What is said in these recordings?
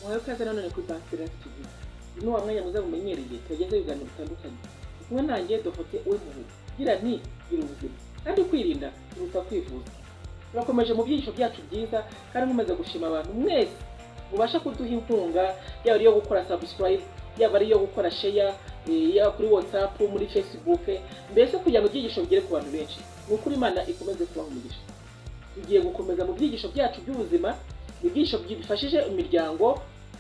wahawe ikaze nanone kuri banki siransi tugize ni wa mwanya mwiza bumenyereye tugeze ibiganiro bitandukanye kumwe nanjye dofote we muhu gira ni gira ubuzima kandi kwirinda biruta kwivuza turakomeje mu byigisho byacu byiza kandi nkomeza gushima abantu mwese mubasha kuduha inkunga yaba ari iyo gukora sabusikarayibu yaba ari iyo gukora sheya yaba kuri watsapu muri facebook mbese kugira ngo ibyigisho bigere ku bantu benshi ni ukuri imana ikomeze kubaha umugisha tugiye gukomeza mu byigisho byacu by'ubuzima ibyigisho bifashije imiryango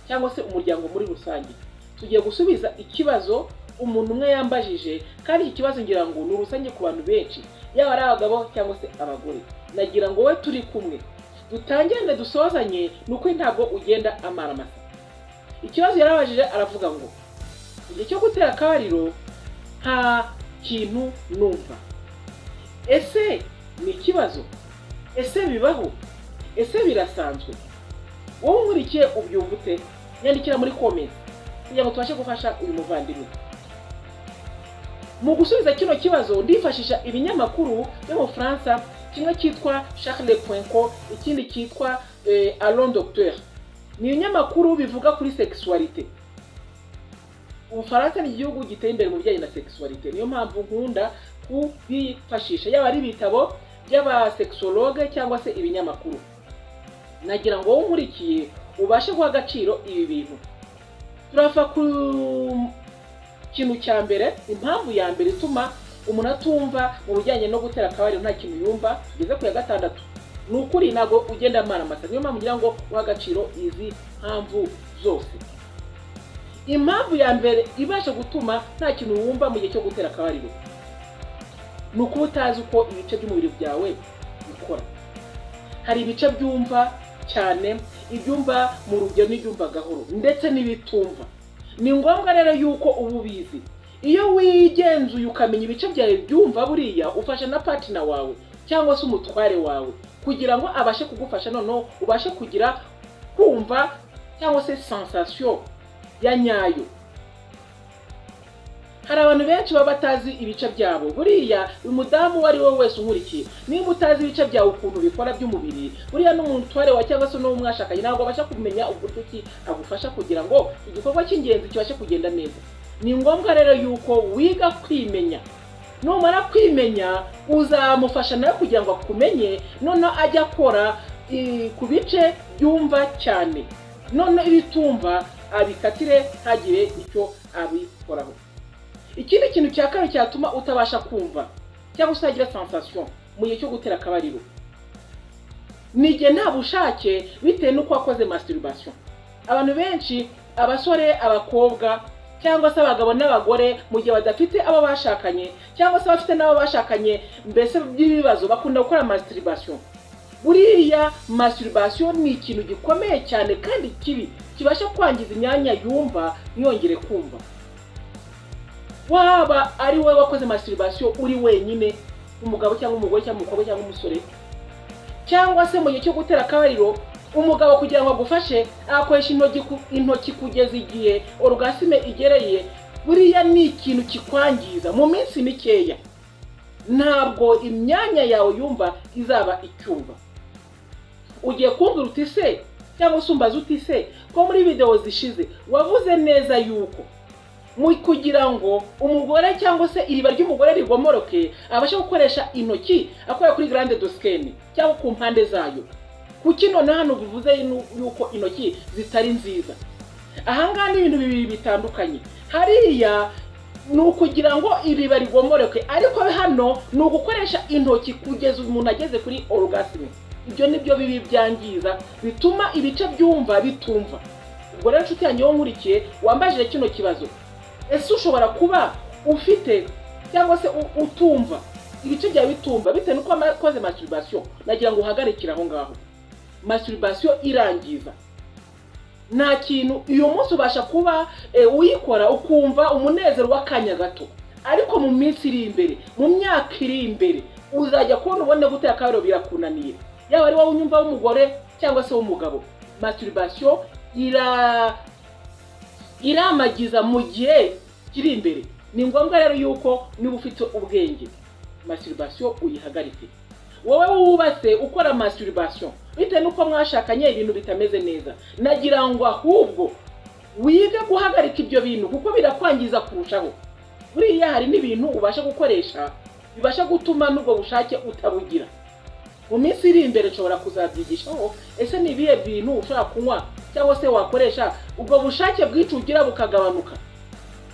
cyangwa se umuryango muri rusange tugiye gusubiza ikibazo umuntu umwe yambajije kandi iki kibazo ngira ngo ni urusange ku bantu benshi yaba ari abagabo cyangwa se abagore nagira ngo we turi kumwe dutangirane dusozanye ni uko ntabwo ugenda amara amasa ikibazo yarabajije aravuga ngo igihe cyo gutera akabariro nta kintu numva ese ni ikibazo ese bibaho ese birasanzwe wowe unkurikiye ubyumva ute nyandikira muri komenti kugira ngo tubashe gufasha uyu muvandimwe mu gusubiza kino kibazo ndifashisha ibinyamakuru byo mu Bufaransa kimwe cyitwa Charles Poinco ikindi cyitwa eh, Allons Docteur ni ibinyamakuru bivuga kuri sexualité Ubufaransa ni igihugu giteye imbere mu bijyanye na sexualité niyo mpamvu nkunda kubifashisha yaba ari ibitabo by'abasexologue cyangwa se ibinyamakuru nagira ngo wowe unkurikiye ubashe guha agaciro ibi bintu turava ku kintu cya mbere impamvu ya mbere ituma umuntu atumva mu bijyanye no gutera akabariro nta kintu yumva tugeze ku ya gatandatu ni ukuri ntabwo ugenda amara amata niyo mpamvu ngira ngo uha agaciro izi mpamvu zose impamvu ya mbere ibasha gutuma nta kintu wumva mu gihe cyo gutera akabariro ni ukuba utazi uko ibice by'umubiri byawe bikora hari ibice byumva cyane ibyumva mu rugero n'ibyumva gahoro ndetse n'ibitumva ni ngombwa rero yuko uba ubizi iyo wigenzuye ukamenya ibice byawe byumva buriya ufasha na patina wawe cyangwa se umutware wawe kugira ngo abashe kugufasha noneho ubashe kugira kumva cyangwa se sensasiyo ya nyayo hari abantu benshi baba batazi ibice byabo buriya uyu mudamu uwo ari we wese unkurikiye niba utazi ibice byawe ukuntu bikora by'umubiri buriya n'umutware wa cyangwa se n'uwo mwashakanye ntabwo abasha kumenya uburyo ki agufasha kugira ngo igikorwa cy'ingenzi kibashe kugenda neza ni ngombwa rero yuko wiga kwimenya numara kwimenya uzamufasha nawe kugira ngo akumenye noneho ajye akora eh, ku bice byumva cyane noneho ibitumva abikatire ntagire icyo abikoraho ikindi kintu cya kabiri cyatuma utabasha kumva cyangwa se utagira sensation mu gihe cyo gutera akabariro ni igihe nta bushake bitewe n'uko wakoze masturbation abantu benshi abasore abakobwa cyangwa se abagabo n'abagore mu gihe badafite abo bashakanye cyangwa se abafite n'abo bashakanye mbese by'ibibazo bakunda gukora masturbation buriya masturbation ni ikintu gikomeye cyane kandi kibi kibasha kwangiza imyanya yumva ntiyongere kumva waba ari wowe wakoze masturbation uri wenyine umugabo cyangwa umugore cyangwa umukobwa cyangwa umusore cyangwa se mu gihe cyo gutera akabariro umugabo kugira ngo agufashe akoresha intoki ku- intoki kugeza igihe orgasime igereye buriya ni ikintu kikwangiza mu minsi mikeya ntabwo imyanya yawe yumva izaba icyumva ugiye kumbwira uti se cyangwa se umbaza uti se ko muri videwo zishize wavuze neza yuko mu kugira ngo umugore cyangwa se iriba ry'umugore rigomoroke abashe gukoresha intoki akora kuri grande doskeni cyangwa ku mpande zayo kuki noneho hano bivuze nu- yuko intoki zitari nziza ahangaha ni ibintu bibiri bitandukanye hariya ni ukugira ngo iriba rigomoroke ariko hano ni ugukoresha intoki kugeza umuntu ageze kuri orgasme ibyo nibyo bibi byangiza bituma ibice byumva bitumva ubwo rero nshuti yanjye wowe nkurikiye wambajije kino kibazo ese ushobora kuba ufite cyangwa se u- utumva ibice byawe bitumva bitewe n'uko wakoze masturbation nagira ngo uhagarikire aho ngaho masturbation irangiza nta kintu uyu munsi ubasha kuba eh, uyikora ukumva umunezero w'akanya gato ariko mu minsi iri imbere mu myaka iri imbere uzajya kubona ubone gutera akabariro birakunaniye yaba ari wowe unyumva w'umugore cyangwa se w'umugabo masturbation ira iramagiza mu gihe kiri imbere ni ngombwa rero yuko niba ufite ubwenge masturbation uyihagarike wowe wubatse ukora masturbation bitewe n'uko mwashakanye ibintu bitameze neza nagira ngo ahubwo wige guhagarika ibyo bintu kuko birakwangiza kurushaho buriya hari n'ibintu ubasha gukoresha bibasha gutuma n'ubwo bushake utabugira mu minsi iri imbere nshobora kuzabyigishaho ese ni ibihe bintu ushobora kunywa cyangwa se wakoresha ubwo bushake bwinshi ugira bukagabanuka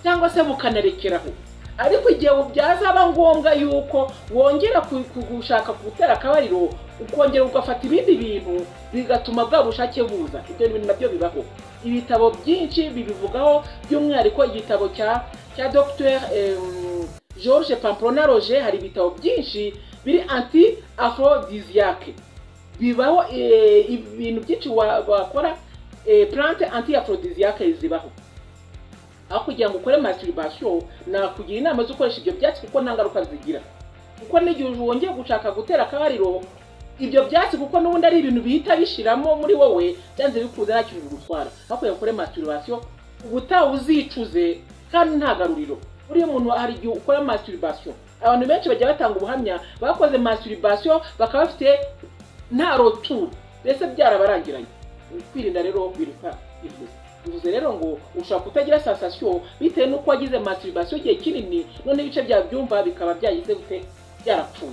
cyangwa se bukanerekeraho ariko igihe byazaba ngombwa yuko wongera ku- ku- gushaka gutera akabariro ukongera ugafata ibindi bintu bigatuma bwa bushake buza ibyo bintu nabyo bibaho ibitabo byinshi bibivugaho by'umwihariko igitabo cya cya dr george pamplona roger hari ibitabo byinshi biri anti aphrodisiaque bibaho eh, ibintu byinshi wa- wakora eh, plante anti aphrodisiaque zibaho aho kugira ngo ukore masturbation nakugira inama zo gukoresha ibyo byatsi kuko nta ngaruka zigira kuko n'igihe wongeye gushaka gutera akabariro ibyo byatsi kuko n'ubundi ari ibintu bihita bishiramo muri wowe byanze bikunze nta kintu bigutwara aho kugira ngo ukore masturbation ubutaha uzicuze kandi nta garuriro buriya umuntu hari igihe ukora masturbation abantu benshi bajya batanga ubuhamya bakoze masturbation bakaba bafite nta roturu mbese byarabarangiranye kwirinda rero kwiruka bivuze bivuze rero ngo ushobora kutagira sensation bitewe n'uko wagize masturbation igihe kinini none ibice bya byumva bikaba byagize gute byarapfuye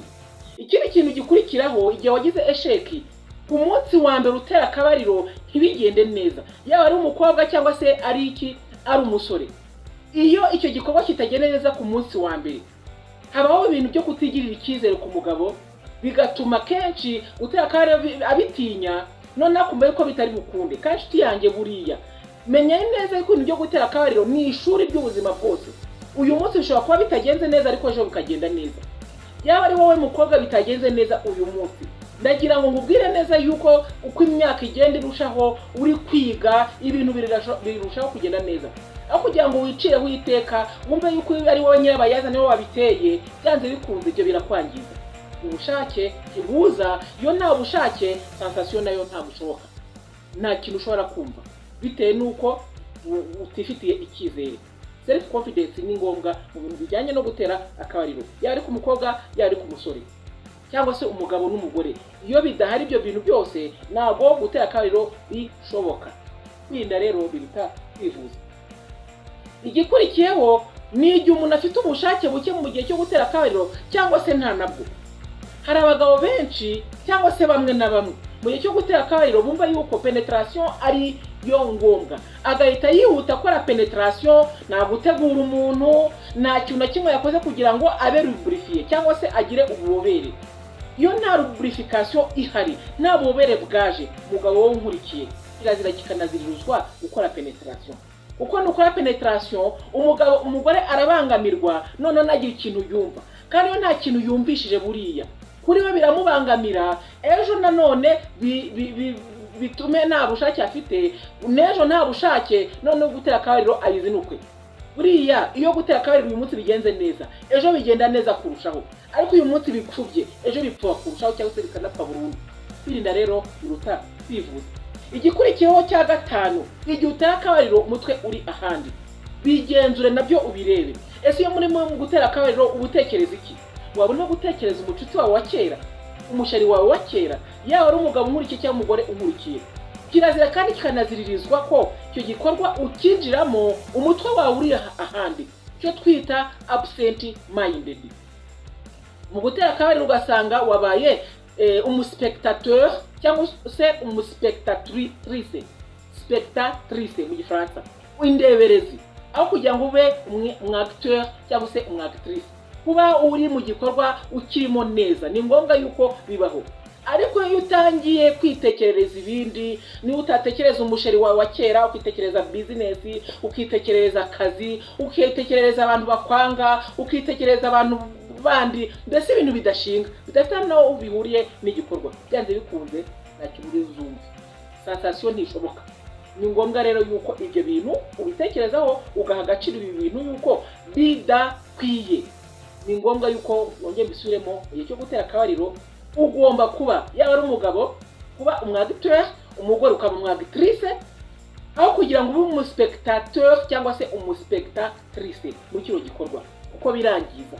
ikindi kintu gikurikiraho igihe wagize esheki ku munsi wa mbere utera akabariro ntibigende neza yaba ari umukobwa cyangwa se ari iki ari umusore iyo icyo gikorwa kitagenda neza ku munsi wa mbere habaho ibintu byo kutigirira icyizere ku mugabo bigatuma kenshi utera akabariro bi- abitinya noneho akumva yuko bitari bukunde kandi inshuti yanjye buriya menya neza ko ibintu byo gutera akabariro ni ishuri ry'ubuzima bwose uyu munsi bishobora kuba bitagenze neza ariko ejo bikagenda neza yaba ari wowe mukobwa bitagenze neza uyu munsi ndagira ngo nkubwire neza yuko uko imyaka igenda irushaho uri kwiga ibintu birasho- birushaho kugenda neza aho kugira ngo wicireho iteka wumve yuko ari wowe nyirabayazana niwe wabiteye byanze bikunze ibyo birakwangiza ubushake ntibuza iyo nta bushake sensasiyo nayo ntabwo ishoboka nta kintu ushobora kumva bitewe n'uko u- utifitiye icyizere self confidence ni ngombwa mu bintu bijyanye no gutera akabariro yaba ari ku mukobwa yaba ari ku musore cyangwa se umugabo n'umugore iyo bidahari ibyo bintu byose ntabwo gutera akabariro bishoboka kwirinda rero biruta kwivuza igikurikiyeho ni igihe umuntu afite ubushake buke mu gihe cyo gutera akabariro cyangwa se nta nabwo hari abagabo benshi cyangwa se bamwe na bamwe mu gihe cyo gutera akabariro bumva yuko penetration ari yo ngombwa agahita yihuta akora penetration nta gutegura umuntu nta kintu na kimwe yakoze kugira ngo abe ruburifiye cyangwa se agire ububobere iyo nta ruburification ihari nta bubobere bwaje umugabo wowe unkurikiye kirazira kikanaziririzwa gukora penetration kuko nukora penetration umugabo umugore arabangamirwa noneho ntagire ikintu yumva kandi iyo nta kintu yumvishije buriya kuri we biramubangamira ejo nanone bi- bi- bi- bitume nta bushake afite n'ejo nta bushake noneho gutera akabariro abizinukwe buriya iyo gutera akabariro uyu munsi bigenze neza ejo bigenda neza kurushaho ariko uyu munsi bipfubye ejo bipfuba kurushaho cyangwa se bikanapfa burundu kwirinda rero biruta kwivuza igikurikiyeho cya gatanu igihe utera akabariro umutwe uri ahandi bigenzure nabyo ubirebe ese iyo muri mu gutera akabariro uba utekereza iki waba urimo gutekereza umucuti wawe wa kera umushari wawe wa kera yaba ari umugabo unkurikiye cyangwa umugore unkurikiye kirazira kandi kikanaziririzwa ko icyo gikorwa ukinjiramo umutwe wawe uri aha- ahandi cyo twita absent minded mu gutera akabariro ugasanga wabaye eh, umuspectateur cyangwa se umuspectatrice spectatrice mu gifaransa indeberezi aho kugira ngo ube umwe- umu acteur cyangwa se umu actrice kuba uri mu gikorwa ukirimo neza ni ngombwa yuko bibaho ariko iyo utangiye kwitekerereza ibindi niba utatekereza umusheri wawe wa kera ukitekereza bizinesi ukitekerereza akazi ukitekerereza abantu bakwanga ukitekerereza abantu bandi mbese ibintu bidashinga bidafite naho bihuriye n'igikorwa byanze bikunze nta kiburi zumva sensasiyo ntishoboka ni ngombwa rero yuko ibyo bintu ubitekerezaho ugaha agaciro ibi bintu yuko bidakwiye ni ngombwa yuko wongera mbisubiremo mu gihe cyo gutera akabariro ugomba kuba yaba ari umugabo kuba umwagitere umugore ukaba umwagitrice aho kugira ngo ube umuspectateur cyangwa se umuspectatrice muri kino gikorwa kuko birangiza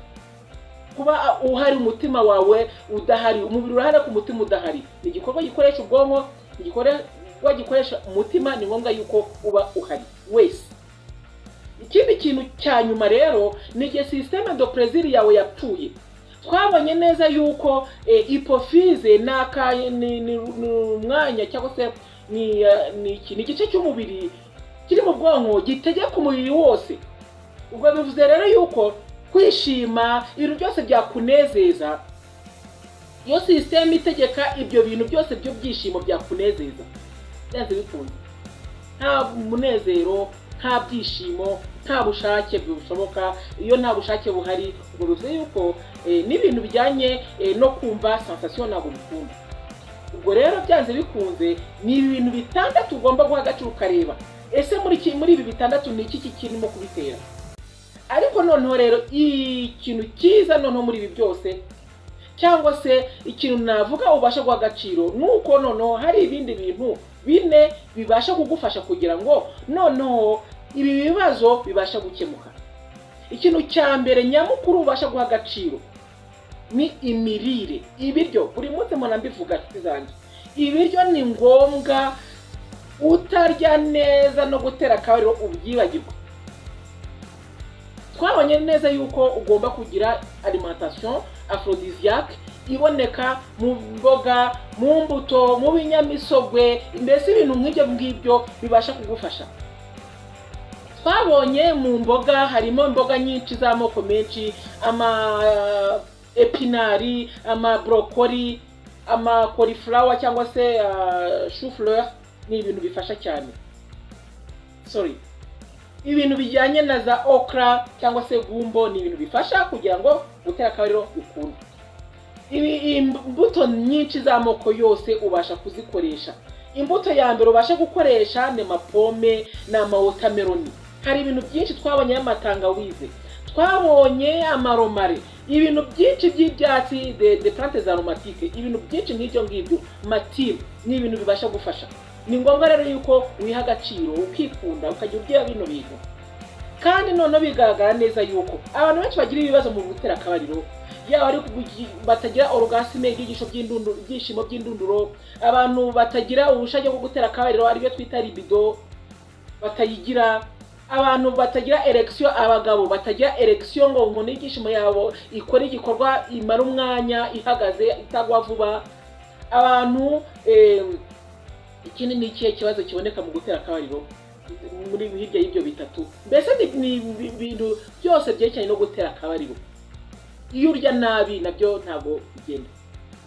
kuba uhari umutima wawe udahari umubiri urahari ku mutima udahari ni igikorwa gikoresha ubwonko igikorwa gikoresha umutima ni ngombwa yuko uba uhari wese ikindi kintu cya nyuma rero ni igihe sisiteme do perezida yawe yapfuye twabonye neza yuko ipofize ni umwanya cyangwa se ni igice cy'umubiri kiri mu bwonko gitegeka umubiri wose ubwo bivuze rero yuko kwishima ibintu byose byakunezeza iyo sisiteme itegeka ibyo bintu byose by'ibyishimo byakunezeza byanze bikunze nta munezero nta byishimo nta bushake bushoboka iyo nta bushake buhari ubwo bivuze yuko n'ibintu bijyanye no kumva sensasiyo ntabwo bikunda ubwo rero byanze bikunze ni ibintu bitandatu ugomba guha agaciro ukareba ese muri ibi bitandatu ni iki kirimo kubitera ariko noneho rero ikintu cyiza noneho muri ibi byose cyangwa se ikintu navuga ubasha guha agaciro ni uko noneho hari ibindi bintu bine bibasha kugufasha kugira ngo noneho ibi bibazo bibasha gukemuka ikintu cya mbere nyamukuru ubasha guha agaciro ni imirire ibiryo buri munsi umuntu ambivuga inshuti zanjye ibiryo ni ngombwa utarya neza no gutera akabariro ubyibagirwa twabonye neza yuko ugomba kugira alimantasiyo aforodiziyake iboneka mu mboga mu mbuto mu binyamisogwe mbese ibintu nk'ibyo ngibyo bibasha kugufasha twabonye mu mboga harimo imboga nyinshi z'amoko menshi ama epinari ama borokori ama korifurawa cyangwa se shufureri ni ibintu bifasha cyane sori ibintu bijyanye na za okra cyangwa se gumbo ni ibintu bifasha kugira ngo gutera akabariro bikunde imbuto nyinshi z'amoko yose ubasha kuzikoresha imbuto ya mbere ubasha gukoresha ni amapome ni amawotameroni hari ibintu byinshi twabonyeho amatangawize twabonye amaromare ibintu byinshi by'ibyatsi de plante za aromatike ibintu byinshi nk'ibyo ngibyo matimu ni ibintu bibasha gufasha ni ngombwa rero yuko wiha agaciro ukikunda ukajya ugira bino bintu kandi noneho bigaragara neza yuko abantu benshi bagira ibibazo mu gutera akabariro yaba ari batagira orugasime ibyishimo by'indunduro ibyishimo by'indunduro abantu batagira ubushake bwo gutera akabariro aribyo twita ribido batayigira abantu batagira eregisiyo abagabo batagira eregisiyo ngo umuntu ibyishimo yabo ikore igikorwa imara umwanya ihagaze itagwa vuba abantu ikindi ni ikihe kibazo kiboneka mu gutera akabariro muri hirya y'ibyo bitatu mbese ni ibintu byose byerekeranye no gutera akabariro iyo urya nabi nabyo ntabwo bigenda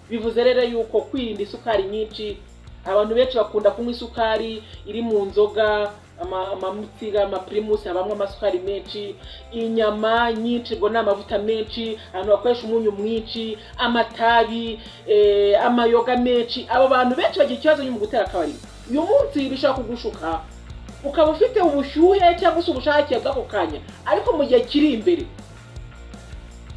bivuze rero yuko kwirinda isukari nyinshi abantu benshi bakunda kunywa isukari iri mu nzoga amamutsiga amapirimusi habamo amasukari menshi inyama nyinshi ubwo ni amavuta menshi abantu bakoresha umunyu mwinshi amatabi amayoga menshi abo bantu benshi bagira ikibazo mu gutera akabariro uyu munsi bishobora kugushuka ukaba ufite ubushyuhe cyangwa se ubushake bw'ako kanya ariko mu gihe kiri imbere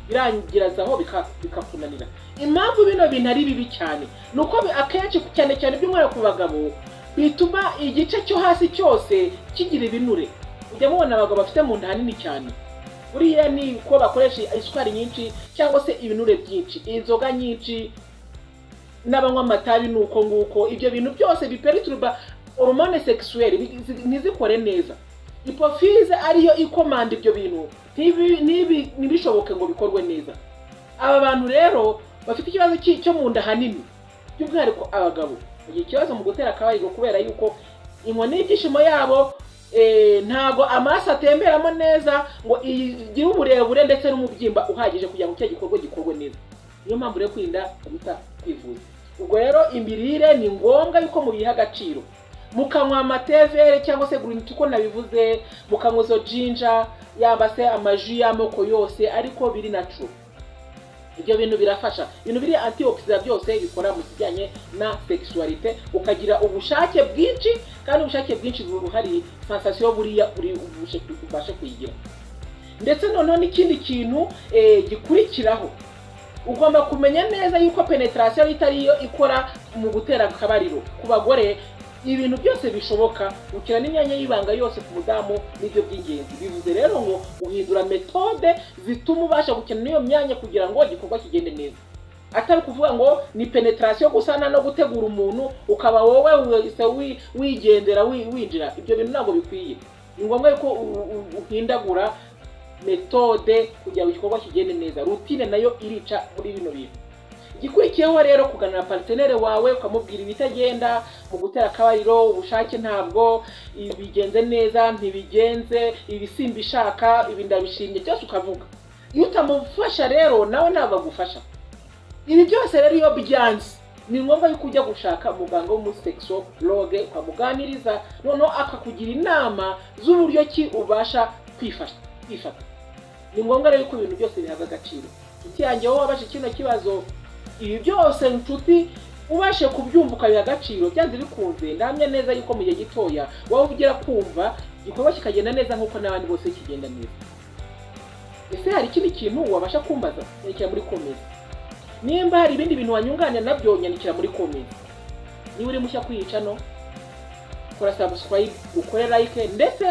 birangirazaho bikakunanira impamvu bino bintu ari bibi cyane ni uko akenshi cyane cyane by'umwihariko ku bagabo bituma igice cyo hasi cyose kigira ibinure ujya mubona abagabo bafite mu nda hanini cyane buriya ni uko bakoresha isukari nyinshi cyangwa se ibinure byinshi inzoga nyinshi n'abanywa amatabi ni uko nguko ibyo bintu byose biperituruba hormone sexuelle ntizikore neza ipofize ariyo ikomanda ibyo bintu ntibishoboke ngo bikorwe neza aba bantu rero bafite ikibazo cyo mu nda hanini by'umwihariko abagabo bagira ikibazo mu gutera akabariro kubera yuko inkoni y'ibyishimo yabo ntabwo amaraso atemberamo neza ngo igire uburebure ndetse n'umubyimba uhagije kugira ngo icyo gikorwa gikorwe neza niyo mpamvu rero kwirinda kuruta kwivuza ubwo rero imirire ni ngombwa yuko mubiha agaciro mukanywa amatevere cyangwa se gurini uko nabivuze mukanywa izo jinja yaba se amaji y'amoko yose ariko biri na cumi ibyo bintu birafasha ibintu biri antioxida byose bikora mu kijyanye na sexualite ukagira ubushake bwinshi kandi ubushake bwinshi buhari sensasiyo buriya uri ubashe kuyigira ndetse noneho n'ikindi kintu gikurikiraho ugomba kumenya neza yuko penetarasiyo itari yo ikora mu gutera akabariro ku bagore ibintu byose bishoboka gukina n'imyanya y'ibanga yose ku mudamu nibyo by'ingenzi bivuze rero ngo uhindura metode zituma ubasha gukina n'iyo myanya kugira ngo igikorwa kigende neza atari ukuvuga ngo ni penetrasiyo gusana no gutegura umuntu ukaba wowe wese wi- wigendera wi- winjira ibyo bintu ntabwo bikwiye ni ngombwa yuko u- u- uhindagura metode kugira ngo igikorwa kigende neza rutine nayo irica muri bino bintu igikurikiyeho rero kuganira paritenere wawe ukamubwira ibitagenda mu gutera akabariro ubushake ntabwo ibi bigenze neza ntibigenze ibisimba ishaka ibi ndabishimye byose ukavuga iyo utamufasha rero nawe ntabwo agufasha ibi byose rero iyo byanze ni ngombwa yuko ujya gushaka umuganga w'umusekisologe ukamuganiriza noneho akakugira inama z'uburyo ki ubasha kwifasha kwifata ni ngombwa rero ko ibintu byose bihabwa agaciro inshuti yanjye wowe wabasha kino kibazo ibi byose inshuti ubashe kubyumva ukabiha agaciro byanze bikunze ndahamya neza yuko mu gihe gitoya waba ugera kumva igikorwa kikagenda neza nk'uko n'abandi bose kigenda neza ese hari ikindi kintu wabasha kumbaza nyandikira muri komeza nimba hari ibindi bintu wanyunganira nabyo nyandikira muri komeza niba uri mushya kwiyica no kora sabusikarayibe ukore layike ndetse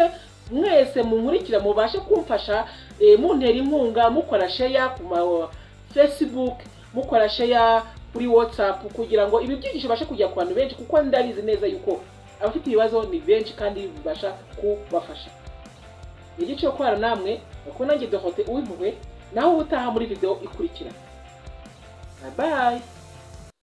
mwese munkurikira mubashe kumfasha eh, muntera inkunga mukora sheya ku ma facebook mukora sheya kuri whatsapp kugira ngo ibi byigisho bibashe kujya ku bantu benshi kuko ndabizi neza yuko abafite ibibazo ni benshi kandi bibasha kubafasha ni igice cyo kubana namwe kuko nanjye dohote uwimpuhwe naho ubutaha muri video ikurikira bye bye